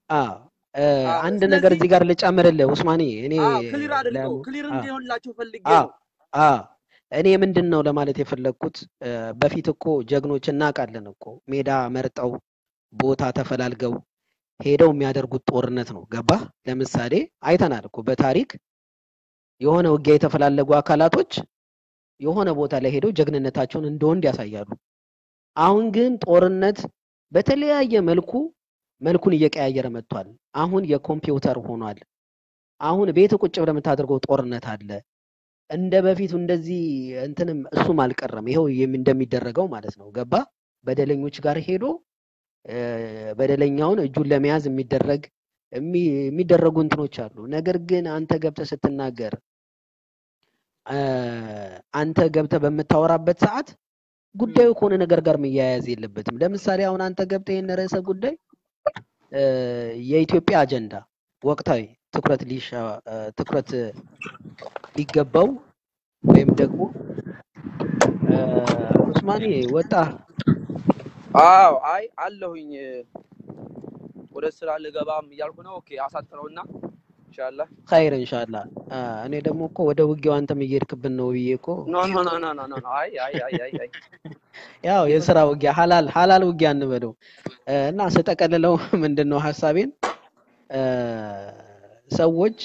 አንድ ነገር እዚህ ጋር ልጨምርልህ ኡስማኔ፣ እኔ ክሊር አድርገው ክሊር እንዲሆንላቸው ፈልጌ ነው። እኔ ምንድን ነው ለማለት የፈለግኩት በፊት እኮ ጀግኖች እናውቃለን እኮ ሜዳ መርጠው ቦታ ተፈላልገው ሄደው የሚያደርጉት ጦርነት ነው። ገባ? ለምሳሌ አይተናል እኮ በታሪክ የሆነ ውጊያ የተፈላለጉ አካላቶች የሆነ ቦታ ላይ ሄደው ጀግንነታቸውን እንደ ወንድ ያሳያሉ። አሁን ግን ጦርነት በተለያየ መልኩ መልኩን እየቀያየረ መጥቷል። አሁን የኮምፒውተር ሆኗል። አሁን ቤት ቁጭ ብለህ የምታደርገው ጦርነት አለ። እንደ በፊቱ እንደዚህ እንትንም እሱም አልቀረም። ይኸው እንደሚደረገው ማለት ነው። ገባ? በደለኞች ጋር ሄዶ በደለኛውን እጁን ለመያዝ የሚደረግ የሚደረጉ እንትኖች አሉ። ነገር ግን አንተ ገብተህ ስትናገር አንተ ገብተህ በምታወራበት ሰዓት ጉዳዩ ከሆነ ነገር ጋር መያያዝ የለበትም። ለምሳሌ አሁን አንተ ገብተህ ይህን ርዕሰ ጉዳይ የኢትዮጵያ አጀንዳ ወቅታዊ ትኩረት ሊሻ ትኩረት ሊገባው ወይም ደግሞ ኡስማኔ ወጣ። አዎ አይ አለሁኝ ወደ ስራ ልገባም እያልኩ ነው። ኦኬ አሳጥረውና ኢንሻአላህ ኸይር ኢንሻአላህ። እኔ ደግሞ እኮ ወደ ውጊያው አንተም እየሄድክብን ነው ብዬ እኮ ኖ ኖ ኖ ኖ ኖ ኖ አይ አይ አይ አይ አይ ያው የስራ ውጊያ ሀላል ሀላል ውጊያ እንበለው እና ስጠቀልለው ምንድን ነው ሀሳቤን ሰዎች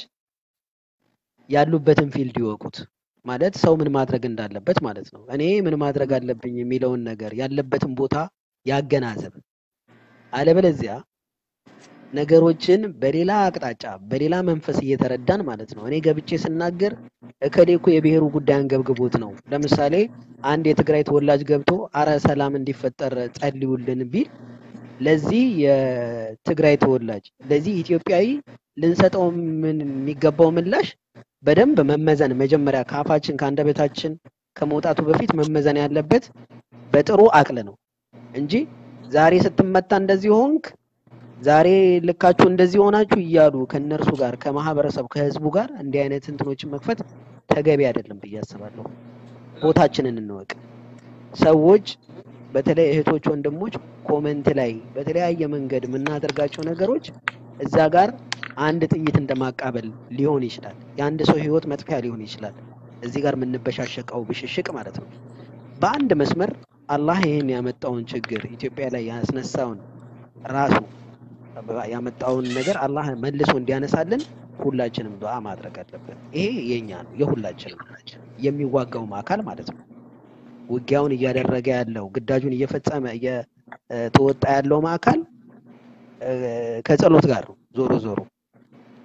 ያሉበትን ፊልድ ይወቁት። ማለት ሰው ምን ማድረግ እንዳለበት ማለት ነው። እኔ ምን ማድረግ አለብኝ የሚለውን ነገር ያለበትን ቦታ ያገናዘብ። አለበለዚያ ነገሮችን በሌላ አቅጣጫ በሌላ መንፈስ እየተረዳን ማለት ነው። እኔ ገብቼ ስናገር እከሌ እኮ የብሔሩ ጉዳይ አንገብግቦት ነው። ለምሳሌ አንድ የትግራይ ተወላጅ ገብቶ አረ ሰላም እንዲፈጠር ጸልዩልን ቢል ለዚህ የትግራይ ተወላጅ ለዚህ ኢትዮጵያዊ ልንሰጠው ምን የሚገባው ምላሽ በደንብ መመዘን መጀመሪያ ከአፋችን ከአንደበታችን ከመውጣቱ በፊት መመዘን ያለበት በጥሩ አቅል ነው እንጂ ዛሬ ስትመታ እንደዚህ ሆንክ፣ ዛሬ ልካችሁ እንደዚህ ሆናችሁ እያሉ ከነርሱ ጋር ከማህበረሰቡ ከህዝቡ ጋር እንዲህ አይነት እንትኖችን መክፈት ተገቢ አይደለም ብዬ አስባለሁ። ቦታችንን እንወቅ። ሰዎች በተለይ እህቶች፣ ወንድሞች ኮመንት ላይ በተለያየ መንገድ የምናደርጋቸው ነገሮች እዛ ጋር አንድ ጥይት እንደማቃበል ሊሆን ይችላል። የአንድ ሰው ህይወት መጥፊያ ሊሆን ይችላል። እዚህ ጋር የምንበሻሸቀው ብሽሽቅ ማለት ነው። በአንድ መስመር አላህ ይህን ያመጣውን ችግር ኢትዮጵያ ላይ ያስነሳውን ራሱ ያመጣውን ነገር አላህ መልሶ እንዲያነሳልን ሁላችንም ዱዓ ማድረግ አለብን። ይሄ የኛ ነው፣ የሁላችንም የሚዋጋውም አካል ማለት ነው። ውጊያውን እያደረገ ያለው ግዳጁን እየፈጸመ እየተወጣ ያለውም አካል ከጸሎት ጋር ነው ዞሮ ዞሮ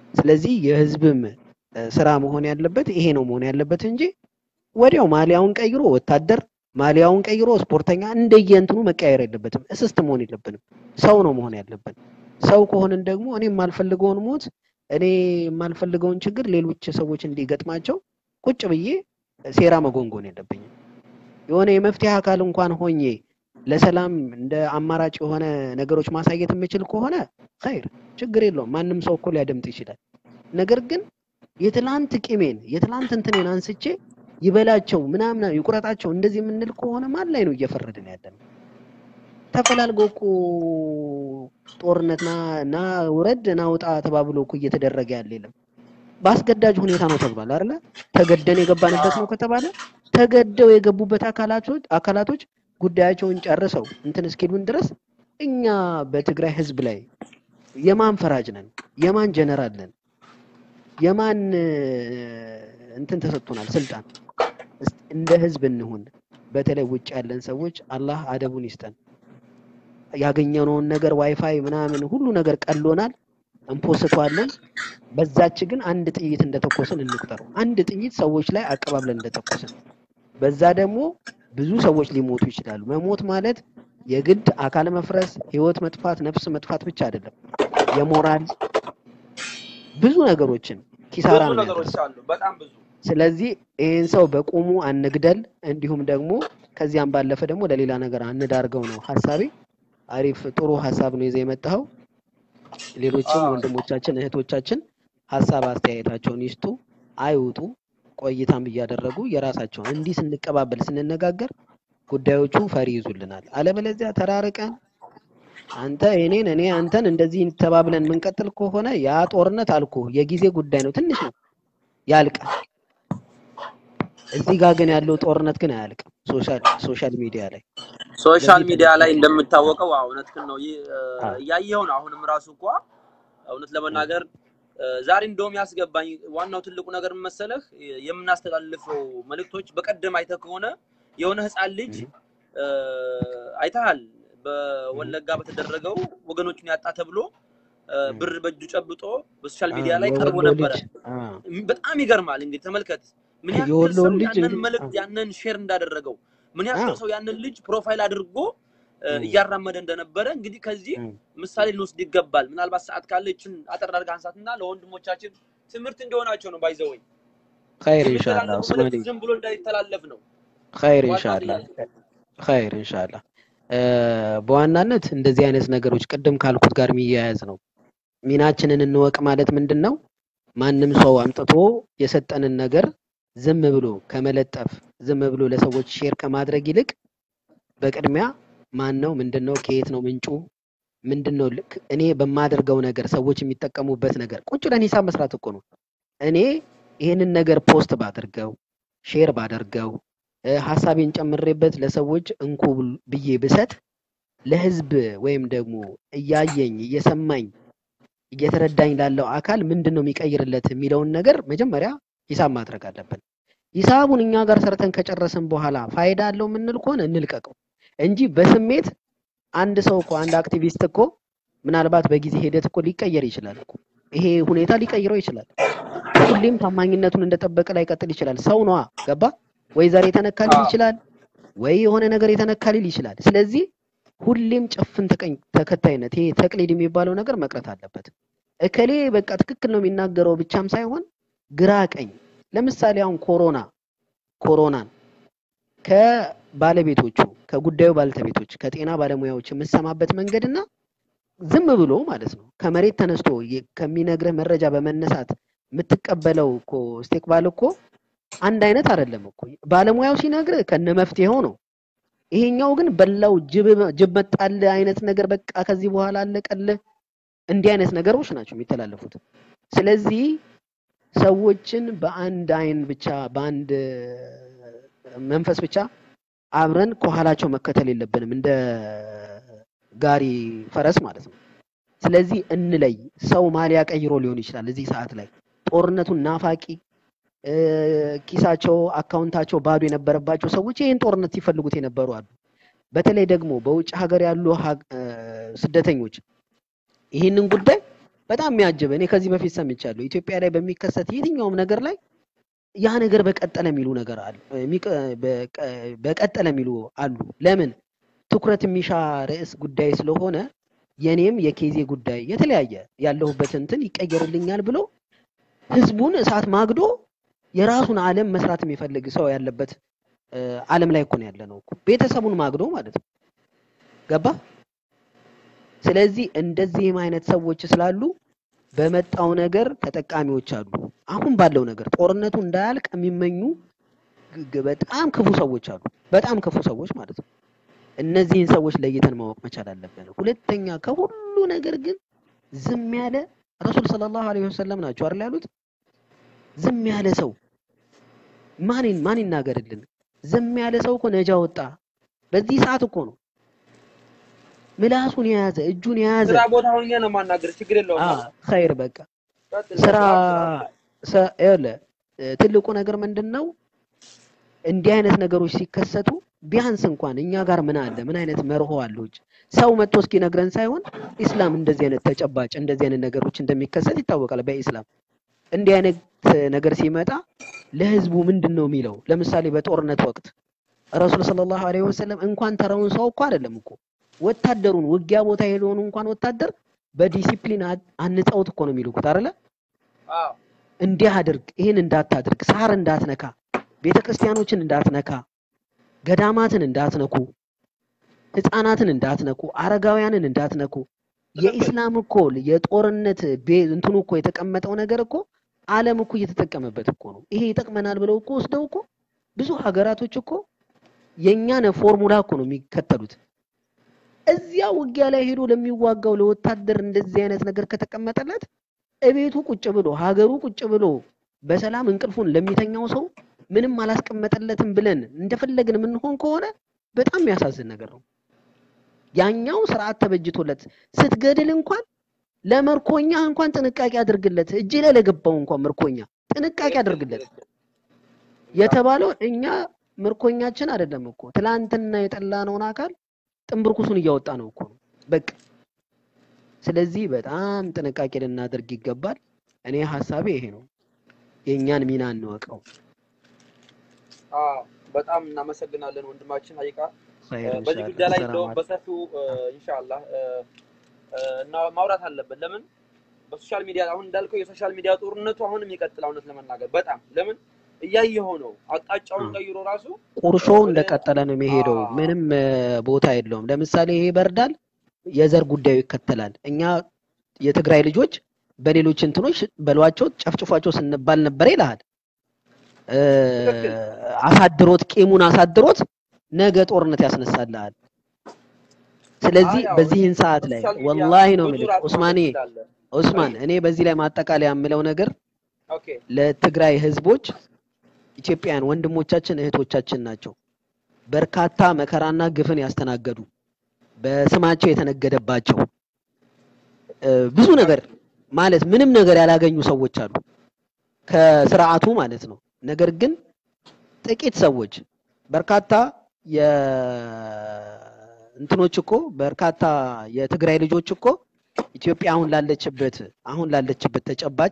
ስለዚህ የህዝብም እ፣ ስራ መሆን ያለበት ይሄ ነው መሆን ያለበት እንጂ ወዲያው ማሊያውን ቀይሮ ወታደር ማሊያውን ቀይሮ ስፖርተኛ እንደየእንትኑ መቀየር የለበትም። እስስት መሆን የለብንም። ሰው ነው መሆን ያለብን። ሰው ከሆንን ደግሞ እኔ የማልፈልገውን ሞት እኔ የማልፈልገውን ችግር ሌሎች ሰዎች እንዲገጥማቸው ቁጭ ብዬ ሴራ መጎንጎን የለብኝም። የሆነ የመፍትሄ አካል እንኳን ሆኜ ለሰላም እንደ አማራጭ የሆነ ነገሮች ማሳየት የምችል ከሆነ ኸይር ችግር የለውም። ማንም ሰው እኮ ሊያደምጥ ይችላል። ነገር ግን የትላንት ቂሜን የትላንት እንትኔን አንስቼ ይበላቸው ምናምን ይቁረጣቸው እንደዚህ የምንል ከሆነ ማን ላይ ነው እየፈረድን ያለን? ተፈላልጎ እኮ ጦርነት ና ና ውረድ ና ውጣ ተባብሎ እኮ እየተደረገ ያለ የለም። በአስገዳጅ ሁኔታ ነው ተብሏል አይደለ? ተገደን የገባንበት ነው ከተባለ ተገደው የገቡበት አካላቶች አካላቶች ጉዳያቸውን ጨርሰው እንትን እስኪሉን ድረስ እኛ በትግራይ ህዝብ ላይ የማን ፈራጅ ነን? የማን ጀነራል ነን? የማን እ፣ እንትን ተሰጥቶናል ስልጣን? እስቲ እንደ ህዝብ እንሁን። በተለይ ውጭ ያለን ሰዎች አላህ አደቡን ይስጠን። ያገኘነውን ነገር ዋይፋይ ምናምን ሁሉ ነገር ቀሎናል፣ እንፖስተዋለን። በዛች ግን አንድ ጥይት እንደተኮስን እንቁጠረው። አንድ ጥይት ሰዎች ላይ አቀባብለን እንደተኮስን፣ በዛ ደግሞ ብዙ ሰዎች ሊሞቱ ይችላሉ። መሞት ማለት የግድ አካል መፍረስ፣ ህይወት መጥፋት፣ ነፍስ መጥፋት ብቻ አይደለም። የሞራል ብዙ ነገሮችን ኪሳራ ብዙ ነው ነገሮች የሚያደርሰው። አሉ፣ በጣም ብዙ። ስለዚህ ይህን ሰው በቁሙ አንግደል፣ እንዲሁም ደግሞ ከዚያም ባለፈ ደግሞ ለሌላ ነገር አንዳርገው ነው ሀሳቤ። አሪፍ ጥሩ ሀሳብ ነው ይዘህ የመጣኸው። ሌሎችም አዎ። ወንድሞቻችን እህቶቻችን ሀሳብ አስተያየታቸውን ይስጡ፣ አይውጡ፣ ቆይታም እያደረጉ የራሳቸውን እንዲህ ስንቀባበል ስንነጋገር ጉዳዮቹ ፈሪ ይዙልናል። አለበለዚያ ተራርቀን አንተ እኔን እኔ አንተን እንደዚህ ተባብለን የምንቀጥል ከሆነ ያ ጦርነት አልኩ የጊዜ ጉዳይ ነው፣ ትንሽ ነው፣ ያልቃል። እዚህ ጋር ግን ያለው ጦርነት ግን አያልቅም። ሶሻል ሶሻል ሚዲያ ላይ ሶሻል ለዚህ ሚዲያ ላይ ተጠንቀቁ። እንደምታወቀው አዎ፣ እውነትህን ነው። ይህ እ፣ አዎ። እያየኸው ነው። አሁንም ራሱ እኮ እውነት ለመናገር እ፣ ዛሬ እንደውም ያስገባኝ ዋናው ትልቁ ነገር ምን መሰለህ፣ የምናስተላልፈው መልእክቶች በቀደም አይተህ ከሆነ የሆነ ህፃን ልጅ እህ፣ እ፣ አይተሃል። በወለጋ በተደረገው ወገኖቹን ያጣ ተብሎ እ፣ እህ። ብር በእጁ ጨብጦ በሶሻል አዎ፣ ሚዲያ ላይ ቀርቦ የወሎ ነበረ። ልጅ አዎ፣ በጣም ይገርማል። እንግዲህ ተመልከት ምን ያክል የወሎውን ሰው ልጅ ያንን እንግዲህ መልእክት አዎ፣ ያንን ሼር እንዳደረገው ምን ያክል አዎ፣ ሰው ያንን ልጅ ፕሮፋይል አድርጎ እ፣ እህ፣ እያራመደ እንደነበረ እንግዲህ ከዚህ እህ። ምሳሌ ልንወስድ ይገባል። ምናልባት ሰዓት ካለችን አጠር አድርገህ አንሳትና ለወንድሞቻችን ትምህርት እንዲሆናቸው ነው። ባይዘወይ ኸይር ኢንሻአላህ የሚተላለፈው ኡስማኔ መልእክት ዝም ብሎ እንዳይተላለፍ ነው ኸይር ዋናው ኢንሻአላህ ጥያቄ። ኸይር ኢንሻአላህ እ፣ በዋናነት እንደዚህ አይነት ነገሮች ቅድም ካልኩት ጋር የሚያያዝ ነው። ሚናችንን እንወቅ ማለት ምንድን ነው? ማንም ሰው አምጥቶ የሰጠንን ነገር ዝም ብሎ ከመለጠፍ ዝም ብሎ ለሰዎች ሼር ከማድረግ ይልቅ በቅድሚያ ማን ነው፣ ምንድን ነው፣ ከየት ነው ምንጩ፣ ምንድን ነው ልክ እኔ በማደርገው ነገር ሰዎች የሚጠቀሙበት ነገር ቁጭ ብለን ሂሳብ መስራት እኮ ነው። እኔ ይህንን ነገር ፖስት ባደርገው ሼር ባደርገው እ፣ ሀሳቤን ጨምሬበት ለሰዎች እንኩ ብል- ብዬ ብሰጥ ለህዝብ ወይም ደግሞ እያየኝ እየሰማኝ እየተረዳኝ ላለው አካል ምንድን ነው የሚቀይርለት የሚለውን ነገር መጀመሪያ ሂሳብ ማድረግ አለብን። ሂሳቡን እኛ ጋር ሰርተን ከጨረስን በኋላ ፋይዳ አለው የምንል ከሆነ እንልቀቀው እንጂ በስሜት አንድ ሰው እኮ አንድ አክቲቪስት እኮ ምናልባት በጊዜ ሂደት እኮ ሊቀየር ይችላል እኮ ይሄ ሁኔታ ሊቀይረው ይችላል። ሁሌም ታማኝነቱን እንደጠበቀ ላይቀጥል ይችላል። ሰው ነዋ፣ ገባ ወይ ዘር የተነካ ሊል አዎ። ይችላል፣ ወይ የሆነ ነገር የተነካ ሊል ይችላል። ስለዚህ ሁሌም ጭፍን ተቀኝ ተከታይነት ይሄ ተቅሊድ የሚባለው ነገር መቅረት አለበት። እከሌ በቃ ትክክል ነው የሚናገረው ብቻም ሳይሆን ግራ ቀኝ። ለምሳሌ አሁን ኮሮና ኮሮናን ከባለቤቶቹ ከጉዳዩ ባለቤቶች ከጤና ባለሙያዎች የምሰማበት መንገድ እና ዝም ብሎ ማለት ነው ከመሬት ተነስቶ የ- ከሚነግርህ መረጃ በመነሳት የምትቀበለው እኮ ስቴክባል እኮ አንድ አይነት አይደለም እኮ። ባለሙያው ሲነግርህ ከነ መፍትሄው ነው። ይሄኛው ግን በላው ጅብ ጅብ መጣልህ አይነት ነገር በቃ ከዚህ በኋላ አለቀልህ። እንዲህ አይነት ነገሮች ናቸው የሚተላለፉት። ስለዚህ ሰዎችን በአንድ አይን ብቻ በአንድ መንፈስ ብቻ አብረን ከኋላቸው መከተል የለብንም እንደ ጋሪ ፈረስ ማለት ነው። ስለዚህ እንለይ። ሰው ማሊያ ቀይሮ ሊሆን ይችላል እዚህ ሰዓት ላይ ጦርነቱን ናፋቂ እ፣ ኪሳቸው አካውንታቸው ባዶ የነበረባቸው ሰዎች ይህን ጦርነት ሲፈልጉት የነበሩ አሉ። በተለይ ደግሞ በውጭ ሀገር ያሉ ሀግ- እ፣ ስደተኞች ይህንን ጉዳይ በጣም የሚያጅብ እኔ ከዚህ በፊት ሰምቻለሁ። ኢትዮጵያ ላይ በሚከሰት የትኛውም ነገር ላይ ያ ነገር በቀጠለ የሚሉ ነገር አሉ የሚቀ- በቀ- በቀጠለ የሚሉ አሉ። ለምን ትኩረት የሚሻ ርዕስ ጉዳይ ስለሆነ የኔም የኬዜ ጉዳይ የተለያየ ያለሁበት እንትን ይቀየርልኛል ብሎ ህዝቡን እሳት ማግዶ የራሱን ዓለም መስራት የሚፈልግ ሰው ያለበት እ፣ ዓለም ላይ እኮ ነው ያለ ነው እኮ ቤተሰቡን ማግዶ ማለት ነው። ገባ? ስለዚህ እንደዚህም አይነት ሰዎች ስላሉ በመጣው ነገር ተጠቃሚዎች አሉ። አሁን ባለው ነገር ጦርነቱ እንዳያልቅ የሚመኙ ግ- ግ- በጣም ክፉ ሰዎች አሉ። በጣም ክፉ ሰዎች ማለት ነው። እነዚህን ሰዎች ለይተን ማወቅ መቻል አለብን። ሁለተኛ ከሁሉ ነገር ግን ዝም ያለ ረሱል ሰለላሁ ዐለይሂ ወሰለም ናቸው አይደል ያሉት? ዝም ያለ ሰው ማን ማን ይናገርልን? ዝም ያለ ሰው እኮ ነጃ ወጣ። በዚህ ሰዓት እኮ ነው ምላሱን የያዘ እጁን የያዘ ስራ ቦታ ሆኜ ነው የማናገር፣ ችግር የለውም። አ ኸይር በቃ ቀጥል፣ ስራ ቀጥል፣ ሰ- ይኸውልህ እ፣ ትልቁ ነገር ምንድን ነው? እንዲህ አይነት ነገሮች ሲከሰቱ ቢያንስ እንኳን እኛ ጋር ምን አለ? ምን አይነት መርሆ አለው? እጅ ሰው መጥቶ እስኪነግረን ሳይሆን ኢስላም እንደዚህ አይነት ተጨባጭ እንደዚህ አይነት ነገሮች እንደሚከሰት ይታወቃል። በኢስላም እንዲህ አይነት ነገር ሲመጣ ለህዝቡ ምንድን ነው የሚለው? ለምሳሌ በጦርነት ወቅት ረሱል ሰለላሁ ዐለይሂ ወሰለም እንኳን ተራውን ሰው እኮ አይደለም እኮ ወታደሩን ውጊያ ቦታ የሄደውን እንኳን ወታደር በዲሲፕሊን አ- አንጸውት እኮ ነው የሚልኩት አይደለ? አዎ፣ እንዲህ አድርግ፣ ይህን እንዳታድርግ፣ ሳር እንዳትነካ፣ ቤተ ክርስቲያኖችን እንዳትነካ፣ ገዳማትን እንዳትነኩ፣ ህፃናትን እንዳትነኩ፣ አረጋውያንን እንዳትነኩ። የኢስላም እኮ የጦርነት ቤ- እንትኑ እኮ የተቀመጠው ነገር እኮ ዓለም እኮ እየተጠቀመበት እኮ ነው። ይሄ ይጠቅመናል ብለው እኮ ወስደው እኮ ብዙ ሀገራቶች እኮ የእኛን ፎርሙላ እኮ ነው የሚከተሉት። እዚያ ውጊያ ላይ ሄዶ ለሚዋጋው ለወታደር እንደዚህ አይነት ነገር ከተቀመጠለት እቤቱ ቁጭ ብሎ ሀገሩ ቁጭ ብሎ በሰላም እንቅልፉን ለሚተኛው ሰው ምንም አላስቀመጠለትም ብለን እንደፈለግን የምንሆን ከሆነ በጣም የሚያሳዝን ነገር ነው። ያኛው ስርዓት ተበጅቶለት ስትገድል እንኳን ለመርኮኛ እንኳን ጥንቃቄ አድርግለት፣ እጅ ላይ ለገባው እንኳን ምርኮኛ ጥንቃቄ አድርግለት የተባለው እኛ ምርኮኛችን አይደለም እኮ ትላንትና የጠላነውን አካል ጥንብርኩሱን እያወጣ ነው እኮ ነው በቃ። ስለዚህ በጣም ጥንቃቄ ልናደርግ ይገባል። እኔ ሀሳቤ ይሄ ነው። የእኛን ሚና እንወቀው። አዎ፣ በጣም እናመሰግናለን ወንድማችን ሀቂቃ ኸይር በዚህ ኢንሻአላህ። ጉዳይ ላይ ሰላም እንደውም አለይኩም። በሰፊው ኢንሻአላህ እና ማውራት አለብን። ለምን በሶሻል ሚዲያ አሁን እንዳልከው የሶሻል ሚዲያ ጦርነቱ አሁንም ይቀጥላል። እውነት ለመናገር በጣም ለምን እያየኸው ነው። አቅጣጫውን አ። ቀይሮ ራሱ ቁርሾው ወደ እንደቀጠለ ነው የሚሄደው። አዎ። ምንም እ፣ ቦታ የለውም። ለምሳሌ ይሄ በርዳል የዘር ጉዳዩ ይከተላል። እኛ የትግራይ ልጆች በሌሎች እንትኖች በሏቸው ጨፍጭፏቸው ስንባል ነበር ይልሃል። እ፣ ትክክል። አሳድሮት ቂሙን አሳድሮት ነገ ጦርነት ያስነሳልሃል። ስለዚህ አዎ፣ በዚህን ሰዓት ላይ በሶሻል ሚዲያ ወላሂ ነው ብዙ የምልህ ራስ ኡስማኔ ማድረግ ትችላለህ። ኡስማን እኔ በዚህ ላይ ማጠቃለያ የምለው ነገር ኦኬ ለትግራይ ህዝቦች ኢትዮጵያውያን ወንድሞቻችን እህቶቻችን ናቸው። በርካታ መከራና ግፍን ያስተናገዱ በስማቸው የተነገደባቸው እ፣ ብዙ ነገር ማለት ምንም ነገር ያላገኙ ሰዎች አሉ ከስርዓቱ ማለት ነው። ነገር ግን ጥቂት ሰዎች በርካታ የ እንትኖች እኮ በርካታ የትግራይ ልጆች እኮ ኢትዮጵያ አሁን ላለችበት አሁን ላለችበት ተጨባጭ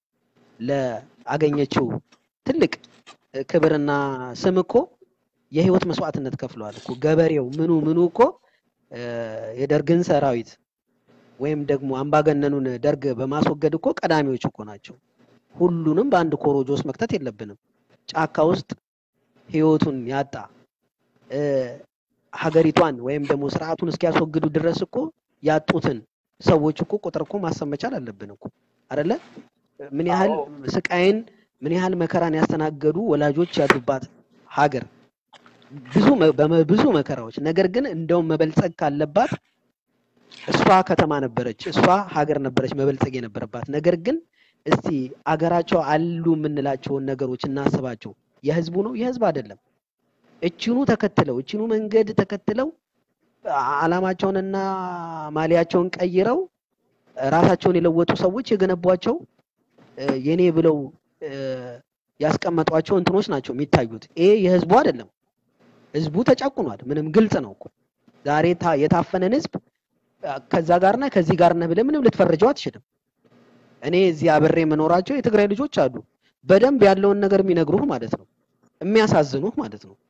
ለአገኘችው ትልቅ ክብርና ስም እኮ የህይወት መስዋዕትነት ከፍለዋል እኮ ገበሬው ምኑ ምኑ እኮ እ፣ የደርግን ሰራዊት ወይም ደግሞ አምባገነኑን ደርግ በማስወገድ እኮ ቀዳሚዎች እኮ ናቸው። ሁሉንም በአንድ ኮሮጆ ውስጥ መክተት የለብንም። ጫካ ውስጥ ህይወቱን ያጣ እ፣ ሀገሪቷን ወይም ደግሞ ስርዓቱን እስኪያስወግዱ ድረስ እኮ ያጡትን ሰዎች እኮ ቁጥር እኮ ማሰብ መቻል አለብን እኮ አይደለ? ምን ያህል አዎ። ስቃይን ምን ያህል መከራን ያስተናገዱ ወላጆች ያሉባት ሀገር ብዙ መ- በመ- ብዙ መከራዎች ነገር ግን እንደውም መበልጸግ ካለባት እሷ ከተማ ነበረች፣ እሷ ሀገር ነበረች መበልጸግ የነበረባት። ነገር ግን እስቲ አገራቸው አሉ የምንላቸውን ነገሮች እናስባቸው። የህዝቡ ነው የህዝብ አይደለም። እችኑ ተከትለው እችኑ መንገድ ተከትለው አላማቸውንና ማሊያቸውን ቀይረው ራሳቸውን የለወጡ ሰዎች የገነቧቸው እ፣ የኔ ብለው እ፣ ያስቀመጧቸው እንትኖች ናቸው የሚታዩት። ይሄ የህዝቡ አይደለም። ህዝቡ ተጨቁኗል። ምንም ግልጽ ነው እኮ ዛሬ ታ- የታፈነን ህዝብ አ፣ ከዛ ጋር ነህ ከዚህ ጋር ነህ ብለህ ምንም ልትፈርጀው አትችልም። እኔ እዚህ አብሬ የምኖራቸው የትግራይ ልጆች አሉ። በደንብ ያለውን ነገር የሚነግሩህ ማለት ነው፣ የሚያሳዝኑህ ማለት ነው።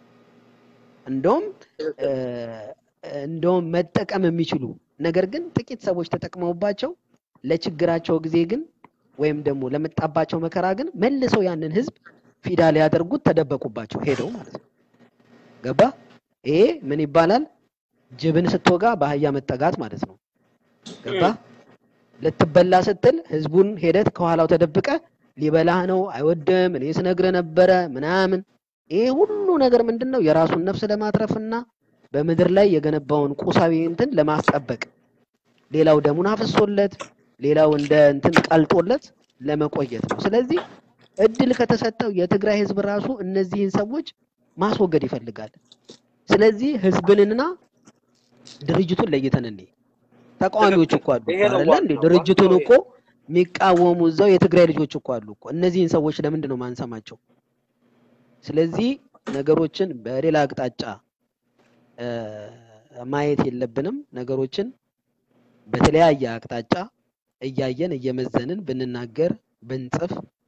እንደውም እ፣ እንደውም መጠቀም የሚችሉ ነገር ግን ጥቂት ሰዎች ተጠቅመውባቸው ለችግራቸው ጊዜ ግን ወይም ደግሞ ለመጣባቸው መከራ ግን መልሰው ያንን ህዝብ ፊዳ ሊያደርጉት ተደበቁባቸው ሄደው ማለት ነው። ገባ? ይሄ ምን ይባላል? ጅብን ስትወጋ በአህያ መጠጋት ማለት ነው። ገባ? ልትበላ ስትል ህዝቡን ሄደት ከኋላው ተደብቀ ሊበላህ ነው አይወድም፣ እኔ ስነግርህ ነበረ ምናምን። ይሄ ሁሉ ነገር ምንድን ነው? የራሱን ነፍስ ለማትረፍና በምድር ላይ የገነባውን ቁሳዊ እንትን ለማስጠበቅ ሌላው ደሙን አፍሶለት ሌላው እንደ እንትን ቀልጦለት ለመቆየት ነው። ስለዚህ እድል ከተሰጠው የትግራይ ህዝብ ራሱ እነዚህን ሰዎች ማስወገድ ይፈልጋል። ስለዚህ ህዝብንና ድርጅቱን ለይተን እንይ። ተቃዋሚዎች እኮ አሉ ይሄ ነው አይደለ እንዴ? ዋናው። ድርጅቱን ዋናው እኮ የሚቃወሙ እዛው የትግራይ ልጆች እኮ አሉ እኮ። እነዚህን ሰዎች ለምንድን ነው ማንሰማቸው? ስለዚህ ነገሮችን በሌላ አቅጣጫ እ፣ ማየት የለብንም። ነገሮችን በተለያየ አቅጣጫ እያየን እየመዘንን ብንናገር ብንጽፍ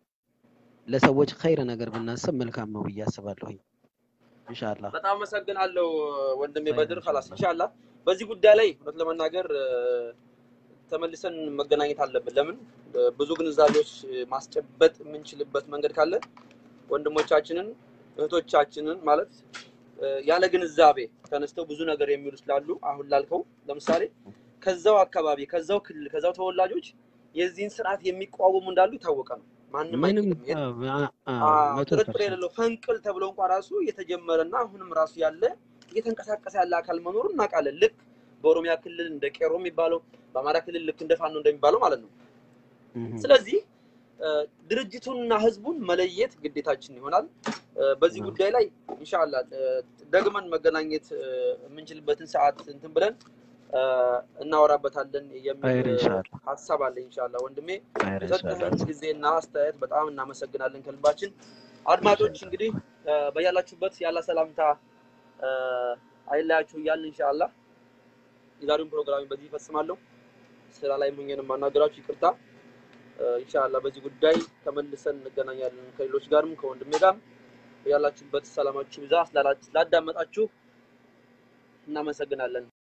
ለሰዎች ኸይር ነገር ብናስብ መልካም ነው ብዬ አስባለሁኝ። ኢንሻአላህ በጣም አመሰግናለሁ ወንድሜ ኸይር በድር ኸላስ ኢንሻአላህ። ኢንሻአላህ በዚህ ጉዳይ ላይ እውነት ለመናገር እ፣ ተመልሰን መገናኘት አለብን። ለምን እ፣ ብዙ ግንዛቤዎች እ፣ ማስጨበጥ የምንችልበት መንገድ ካለ ወንድሞቻችንን እህቶቻችንን ማለት እ፣ ያለ ግንዛቤ ተነስተው ብዙ ነገር የሚሉ ስላሉ አሁን ላልከው ለምሳሌ ከዛው አካባቢ ከዛው ክልል ከዛው ተወላጆች የዚህን ስርዓት የሚቃወሙ እንዳሉ የታወቀ ነው። ማንም ምንም አይክድም። የት- አ- አ- አዎ፣ መቶ ጥርጥር ፐርሰንት የሌለው ፈንቅል ተብሎ እንኳ ራሱ የተጀመረና አሁንም ራሱ ያለ እየተንቀሳቀሰ ያለ አካል መኖሩን እናውቃለን። ልክ በኦሮሚያ ክልል እንደ ቄሮ የሚባለው በአማራ ክልል ልክ እንደ ፋኖ እንደሚባለው ማለት ነው። እህ፣ ስለዚህ እ፣ ድርጅቱንና ህዝቡን መለየት ግዴታችን ይሆናል። እ፣ በዚህ አዎ። ጉዳይ ላይ ኢንሻአላህ እ፣ ደግመን መገናኘት እ፣ የምንችልበትን ሰዓት እንትን ብለን እ፣ እናወራበታለን የሚል ኸይር እ፣ ኢንሻአላህ ሀሳብ አለ። ኢንሻአላህ ወንድሜ ኸይር ኢንሻአላህ የሰጠህን ጊዜና አስተያየት በጣም እናመሰግናለን ከልባችን። አድማጮች እንግዲህ እ፣ በያላችሁበት ያለ ሰላምታ እ፣ አይለያችሁ እያልን ኢንሻአላህ የዛሬውን ፕሮግራም በዚህ ይፈጽማለሁ። ስራ ላይ ሆኜ ነው የማናገራችሁ፣ ይቅርታ። እ፣ ኢንሻአላህ በዚህ ጉዳይ ተመልሰን እንገናኛለን ከሌሎች ጋርም ከወንድሜ ጋርም። በያላችሁበት ሰላማችሁ ብዛ። ስላላ- ስላዳመጣችሁ እናመሰግናለን።